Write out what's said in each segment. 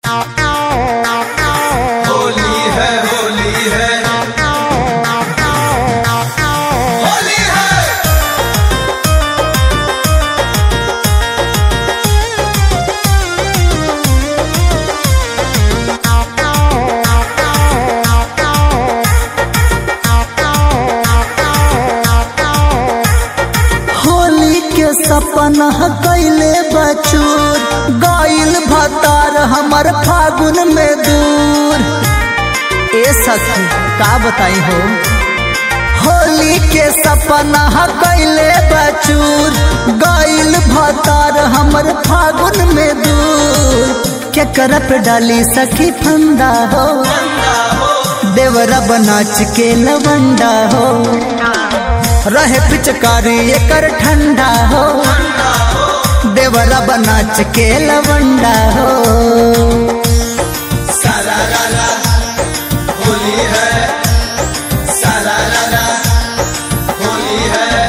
होली है होली है होली है होली के सपना कैले बचूर गईल भतार हमर फागुन में दूर ए सखी का बताई हो होली के सपना कैले बचूर गईल भतार हमर फागुन में दूर के करप डाली सखी फंदा हो देवरा बनाच के लवंडा हो रहे पिचकारी एकर ठंडा हो देवरा बनाच के लवंडा हो सारा रारा होली है सारा रारा होली है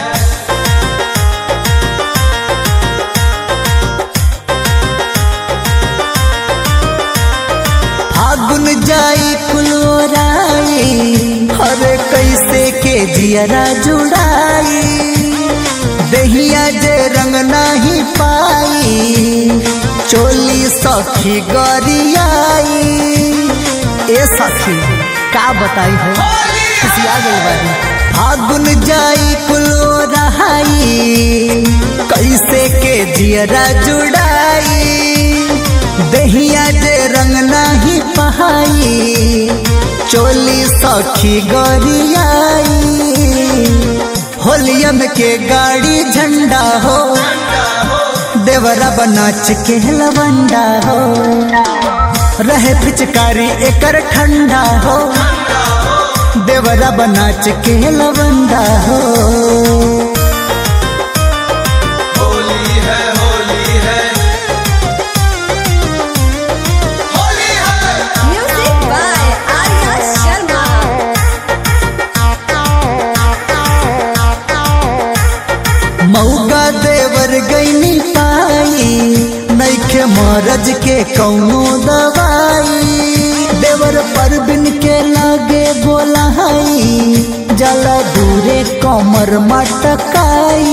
फागुन जाई कुलोराई अरे कैसे के जियरा जुड़ाई दहिया जे रंग नहीं पाई चोली सखी गरियाई ए सखी का बताई हो खुशिया गई बारी फागुन जाई कुलो रहाई कैसे के जियरा जुड़ाई दहिया जे रंग नहीं पहाई चोली सखी गरियाई होलियम के गाड़ी झंडा हो देवरा बनाच के लवंडा हो रहे पिचकारी एकर ठंडा हो देवरा बनाच के लवंडा हो होली है होली है होली है Music by Arya Sharma. मऊगा देवर गईनी पाई नैखे मरज के कौनो दवाई देवर पर बिन के लागे बोलाई जला दूरे कमर मटकाई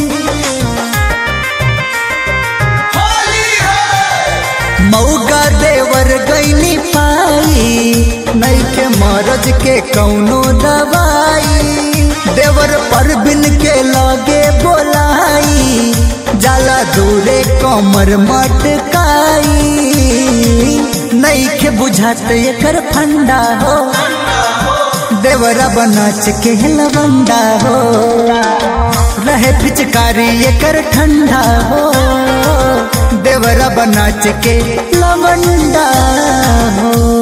होली है मऊगा देवर गईनी पाई नैखे मरज के कौनो दवाई देवर पर बिन के लागे बोलाई जाला दूरे कमर मटकाई नैखे बुझात एकर फंडा हो देवरा बनाच के लवंडा हो रहे पिचकारी एकर ठंडा हो देवरा बनाच के लवंडा हो